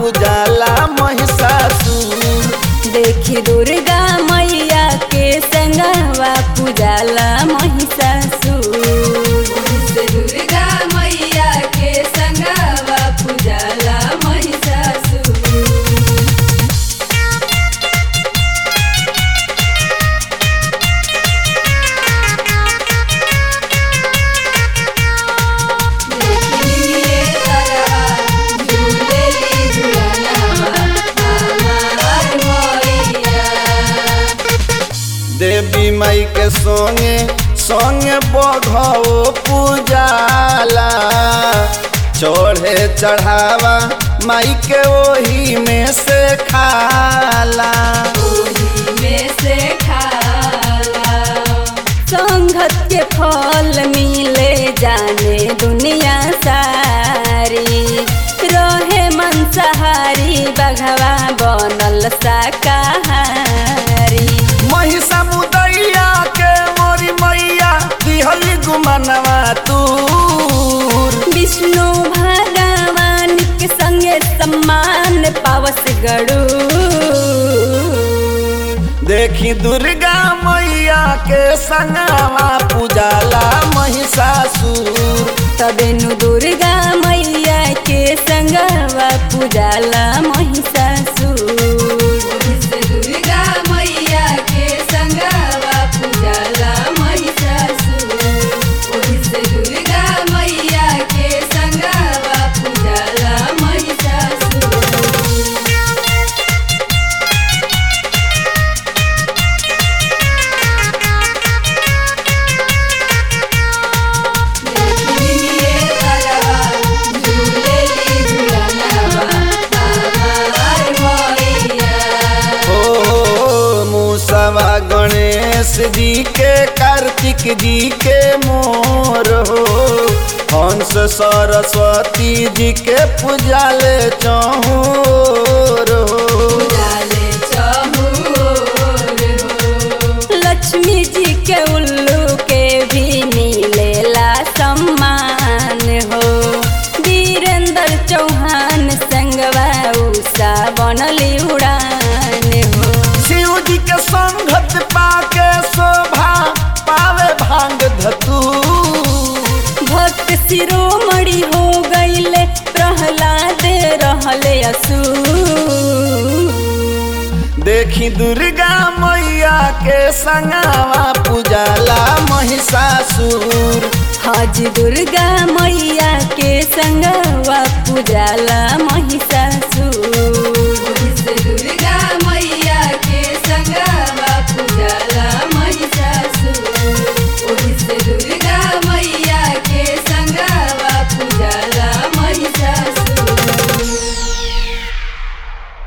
पूजाला महिषासुर देखी दुर्गा मैया के संगवा पूजाला महिषासुर दुर्गा मैया के संगवा पूजाला महिषासुर देखिए तरवा झूलेली झुलनवा हमार मैया देवी माई के संगे संगे बघो पूजाला चढ़े चढ़ावा माई के ओही में से खाला में से खाला संगत के फल मिले जाने दुनिया सारी रहे मंसाहारी बघवा बनल शाकाहारी महिषा मुदैया के मोरी मैया दिहली गुमनवा तूर विष्णु भगवान के संगे सम्मान पावस गड़ू देखी दुर्गा मैया के संगवा पूजाला महिषासुर तबेनु दुर्गा मैया के संगवा पूजाला महिषासुर दुर्गा मैया के संगवा पूजाला महिषासुर दुर्गा मैया के संगवा पूजाला महिषासुर देखिए तरवा झूलेली झुलनवा हमार मैया ओ मूसवा गणेश जी के कार्तिक जी के मोर हो हंस सरस्वती जी के पूजाले चहोर हो डाले चहुर हो। लक्ष्मी जी के उल्लू के भी मिलेला सम्मान हो वीरेंद्र चौहान संगवा उषा बनली उड़ान हो शिव जी के संगत पाके शोभा पावे भांग धतू भक्त शिरोमणि हो गईले प्रहलाद रहले असुर देखी दुर्गा मैया के संगवा पूजाला महिषासुर हज दुर्गा मैया के संगवा पूजाला महिषासुर दुर्गा